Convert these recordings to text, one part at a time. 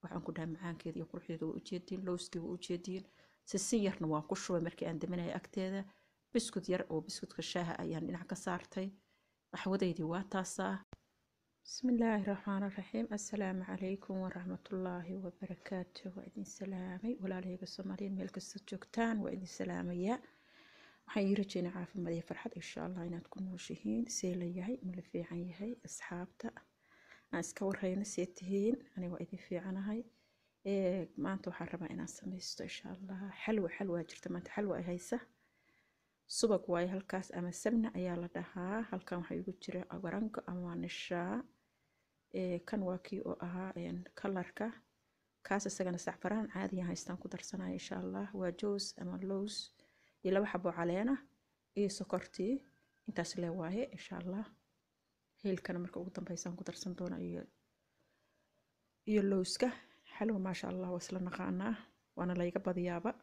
waxaan ku dhahay macaankeeda iyo quruxdeeda waa ujeediin lowskii waa ujeediin sisin yarna waan ku shubay markii aan daminaya agteeda biskud yar oo biskudka shaaha ayaan dhinac ka saartay qaxwadeydii waa taasaa bismillaahi raxmaan raxiim assalaamu calaykum waraxmatullaahi wabarakaatu waa idin salaamay walaalahayga soomaaliyeed meel kasta joogtaan waa idin salaamayaa waxaan ii rajeynaa caafimaad iyo farxad insha allah inaad ku nooshihiin see la yahay ma la fiican yahay asxaabta aan iska warhayno see tihiin ani waa idin fiicanahay maanta waxaan rabaa inaan samaysto insha allah xalwa xalwaa jirta maanta xalwa ay haysa subag waaye halkaas ama sabna ayaa la dhahaa halkan waxaa igu jira warango ama nishaa kan waa kii oo ahaa kalarka kaas isagana sacfaraan caadiyan haystaan ku darsanaya insha allah waa joos ama lows iyo laba xabo caleena iyo sokortii intaas lee waaye insha allah heelkana marka ugu dambeysaan ku darsan doona iyo iyo lowska xalwa maasha allah waa isla naqaanaa waana layga badiyaaba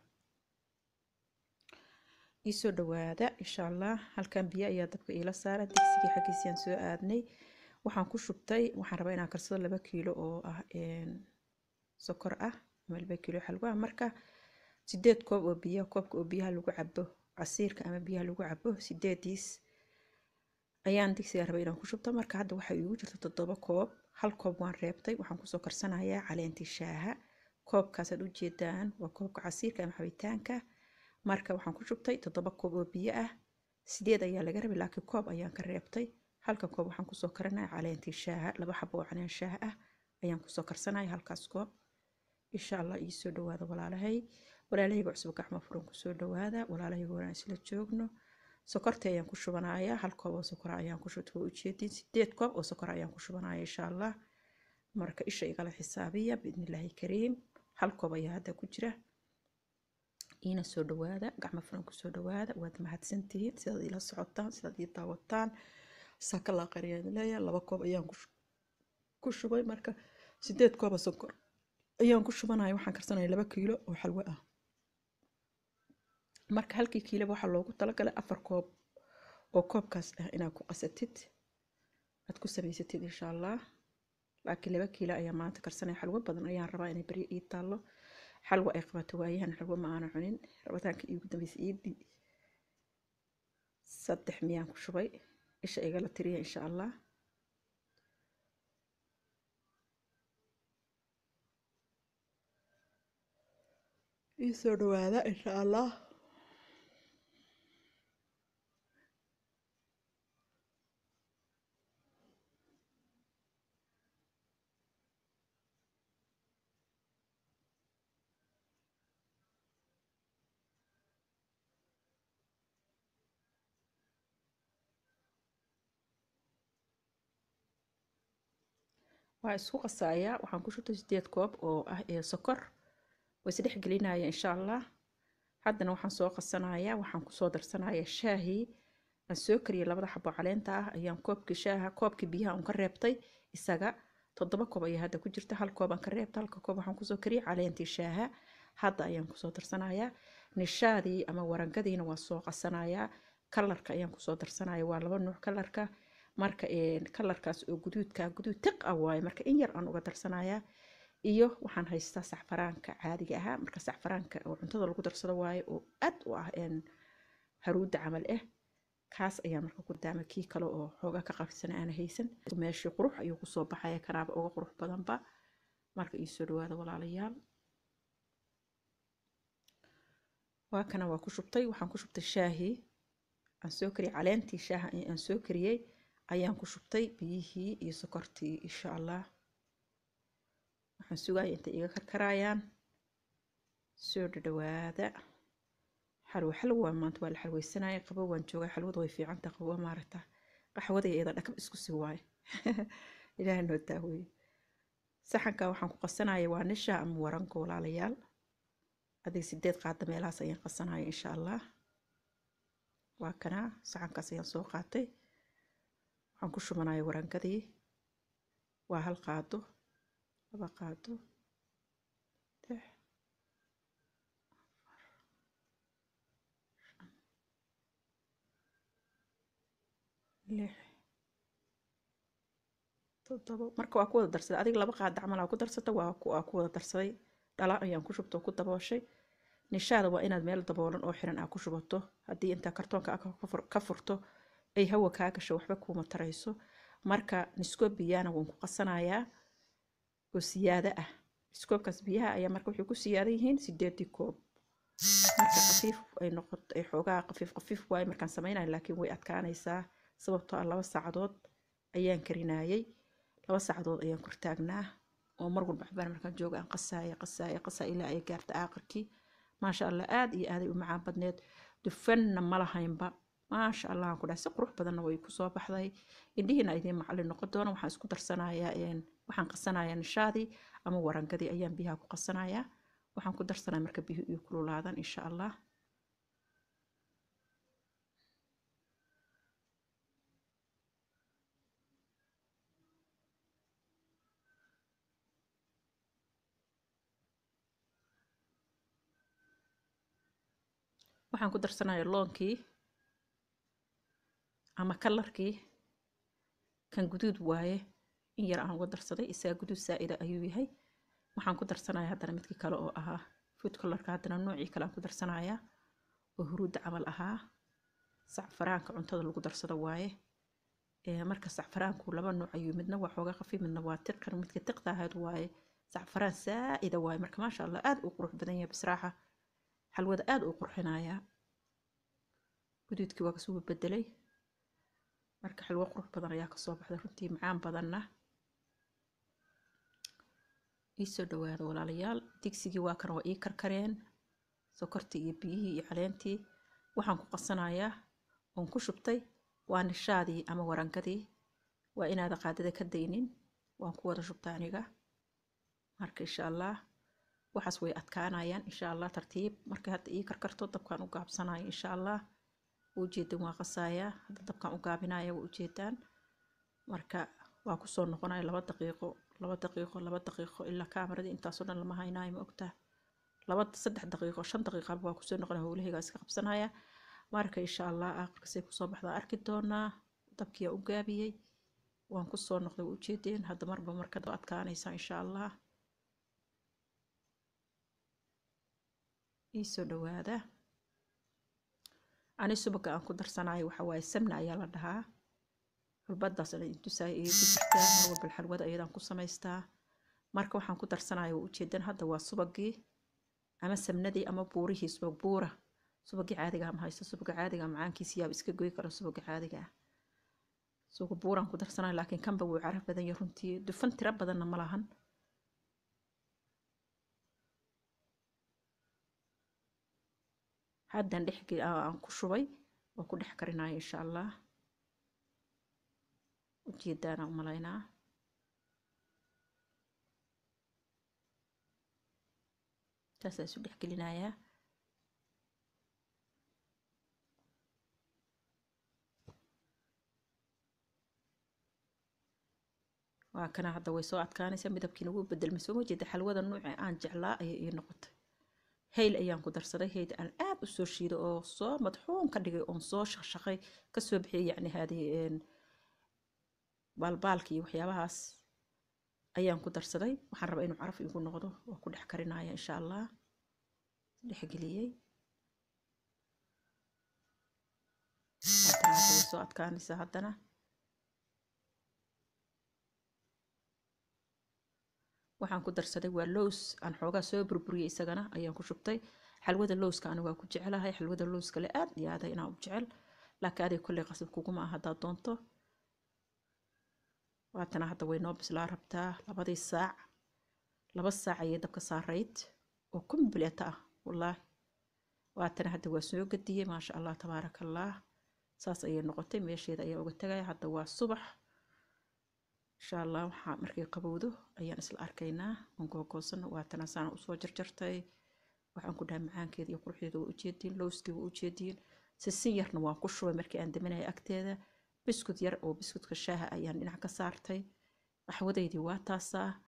iisoo dhawaada insha allah halkan biyo ayaa dabka iila saara digsigii xaggiisiyaan soo aadnay waxaan ku shubtay waxaan rabaa inaan karsado laba kiilo oo ah sokor ah ama laba kiilo xalwa marka sideed koob oo biyo koobka oo biyaha lagu cabo casiirka ama biyaha lagu cabo sideediis ayaan digsiga rabay inaan ku shubto marka hadda waxaa iigu jirta toddoba koob hal koob waan reebtay waxaan kusoo karsanayaa caleentii shaaha koobkaasaad ujeedaan waa koobka casiirka ama xabitaanka marka waxaan ku shubtay toddoba koob oo biyo ah sideed ayaa laga rabay laakiin koob ayaan ka reebtay halka koob waxaan kusoo karanaya caleentii shaaha laba xabo oo caleen shaah ah ayaan kusoo karsanaya halkaas koob insha allah iisoo dhawaada walaalahay walaalahayga cusub gacmo furan kusoo dhawaada walaalahayga wanaan isla joogno sokorta ayaan ku shubanaya hal koob oo sokora ayaan ku shubta waa ujeedin sideed koob oo sokora ayaan ku shubanaya insha allah marka isha igala xisaabiya biidnillaahi kariim hal koob ayaa hadda ku jira iina soo dhawaada gacmo furan kusoo dhawaada waad mahadsantihiin sidaad ila socotaan sidaad ii daawataan saakala qariyaan leeyahay laba koob ayaan ku shubay marka sideed kooba sokor ayaan ku shubanaya waxaan karsanaya laba kiilo oo xalwo ah marka halkii kiilaba waxaa loogu talagalay afar koob oo koobkaas ah inaad ku qasatid aad ku samaysatid insha allah laakiin laba kiilo ayaa maanta karsanaya xalwo badan ayaan rabaa inay beri ii taallo xalwo ay qabato waayahan xalwo ma aana cunin rabitaanka iigu dambeysay iidii saddex miyaan ku shubay isha igala tiriya insha allah iisoo dhawaada insha allah waa isku qasayaa waxaan ku shubtay sideed koob oo ah ee sokor way isdhex gelinaya insha allah haddana waxaan soo qasanayaa waxaan kusoo darsanaya shaahii aan soo kariyay labada xabo caleenta ah ayaan koobkii shaaha koobkii biyaha un ka reebtay isaga toddoba koob ayaa hadda ku jirta hal koob aan ka reebta halka koob waxaan kusoo kariyay caleentii shaaha hadda ayaan kusoo darsanayaa nishaadii ama warangadiina waa soo qasanayaa kalarka ayaan kusoo darsanaya waa laba nuuc kalarka marka kalarkaas oo guduudka guduud tiq ah waaye marka in yar aan uga darsanayaa iyo waxaan haystaa sacfaraanka caadiga ahaa marka sacfaraanka oo cuntada lagu darsado waaye oo aad u ah haruudda camal ah kaas ayaa marka ku daama kii kale oo xoogaa ka qabsana aana haysan meeshii qurux ayuu kusoo baxaya kanaaba uga qurux badanba marka iisoo dhawaada walaalayaal waa kana waa ku shubtay waxaan ku shubtay shaahii aan soo kariyay caleentii shaaha aan soo kariyey ayaan ku shubtay biyihii iyo sokortii insha allah waxaan sugaya intay iga karkarayaan soo dhadhawaada xalwo xalwo waa maanta waa la xalweysanaya qabo waan joogaa xalwada way fiicanta qabo maaragta qaxwada iyada dhakab isku sii waaye ilaaha noo daaweeye saxanka waxaan ku qasanaya waa nisha ama waranka walaalayaal adiga sideed qaada meelahaas ayaan qasanaya insha allah waa kanaa saxankaas ayaan soo qaatay waxaan ku shubanaya warankadii waa hal qaado laba qaado lix lix toddobo marka waa ku wada darsaday adiga laba qaada camal aa ku darsata waa ku aa ku wada darsaday dhala ayaan ku shubto oo ku dabooshay nishaada waa inaad meel daboolan oo xiran aa ku shubato haddii intaa kartoonka aa ka furto ay hawa kaa gasho waxba kuuma tarayso marka niskoob biyahana waan ku qasanayaa oo siyaado ah niskoobkaas biyaha ayaa marka waxay ku siyaada yihiin sideedii koob marka khafiif ay noqoto ay xoogaa khafiif khafiif waaye markaan samaynayo laakiin way adkaanaysaa sababtoo ah laba saacadood ayaan karinayay laba saacadood ayaan kortaagnaa oo mar walba xabaan markaan jooga aan qasaaya qasaaya qasaaya ilaa ay gaarta aakhirkii maasha allah aad iyo aaday u macaan badneed dufanna ma lahaynba maasha allah aan ku dhahay si qurux badanna way ku soo baxday indhihiina idiin macallin noqon doona waxaan isku darsanayaa waxaan qasanayaa nishaadii ama warangadii ayaan biyaha ku qasanayaa waxaan ku darsanaya marka biyuhu iyo kululaadan insha allah waxaan ku darsanayaa loonkii ama kalarkii kan guduud waaye in yar aan uga darsaday isaga guduud saa'ida ayuu yahay waxaan ku darsanaya haddana midkii kale oo ahaa food colorka haddana noocii kale aan ku darsanayaa oo huruudda camal ahaa sacfaraanka cuntada lagu darsado waaye marka sacfaraanku laba nooc ayuu midna waa xoogaa khafiif midna waa tiqan midka tiqda ahayd waaye sacfaraan saa'ida waaye marka maasha allah aad uu qurux badan yahay bisraaxa xalwada aad uu qurxinayaa guduudkii waa kasoo bedelay marka xalwo qurux badan ayaa kasoo baxday runtii macaan badanna iisoo dhawaada walaalayaal digsigii waa kan waa ii karkareen sokortii iyo biyihii iyo caleentii waxaan ku qasanayaa oon ku shubtay waa nishaadii ama warangadii waa inaada qaadada ka daynin waan ku wada shubta aniga marka insha allah waxaas way adkaanayaan insha allah tartiib markay hadda ii karkarto dabkaan u gaabsanayo insha allah ujeedan waa qasayaa hadda dabkaan u gaabinaya waa ujeedaan marka waa kusoo noqonaya laba daqiiqo laba daqiiqo laba daqiiqo ilaa kaameradii intaasoo dhan lama haynayo ma ogtaa laba saddex daqiiqo shan daqiiqaba waa kusoo noqonaya howlahaygaa iska qabsanaya marka insha allah aakhirkasay kusoo baxdaa arki doonaa dabkiyaa u gaabiyey waan kusoo noqday waa ujeedeen hadda marba marka adkaanaysa insha allah iisoo dhawaada ani subaga aan ku darsanayo waxa waaye samna ayaa la dhahaa xulbadaas intusaay iga jirtaa mar walba xalwada ayadaan ku samaystaa marka waxaan ku darsanayo waa ujeedan hadda waa subagii ama samnadii ama buurihii subag buura subagii caadiga ma haysto subaga caadiga macaankiisa yaaba iska goy karo subaga caadiga ah suga buuraan ku darsanayo laakiin kanba wuu caraf badan yahay runtii dufan tiro badanna ma lahan haddan dhex aan ku shubay waa ku dhex karinaya insha allah ujeedaana u malaynaa saasaa isu dhex gelinayaa waa kana hadda way soo adkaanaysaa midabkiina wuu bedelmay soo ma jeeda xalwada nuuci aan jeclaa ayay ii noqotay hayl ayaan ku darsaday hayl aan aad u soo shiido oo soo madxuun ka dhigay oon soo shaqshaqay kasoo bixiyay yacni haadii baalbaalka iyo waxyaabahaas ayaan ku darsaday waxaan rabaa inuu caraf igu noqdo waa ku dhex karinaya insha allah dhexgeliyey haddana hadda way soo adkaanaysaa haddana waxaan ku darsaday waa lows aan xoogaa soo burburiyey isagana ayaan ku shubtay xalwada lowska ani waa ku jecelahay xalwada lowska le aad iyo aada inaan u jecel laakiin adig kolley qasab kuguma ah haddaad doonto waatana hadda way noo bislaa rabtaa labadii saac laba saac ayay dabka saarayd oo kombileta ah wallaahi waatana hadda waa soo gadiyey maasha allah tabaaraka allah saas ayay noqotay meesheeda ayaa uga tagaya hadda waa subax insha allah waxaa markay qabowdo ayaan isla arkaynaa oon googoosano waatana saana usoo jarjartay waxaan ku dhahay macaankeeda iyo quruxdeeda waa ujeediin lowskii waa ujeediin sisin yarna waan ku shubay markii aan daminaya agteeda biskud yar oo biskudka shaaha ayaan dhinac ka saartay qaxwadeydii waa taasaa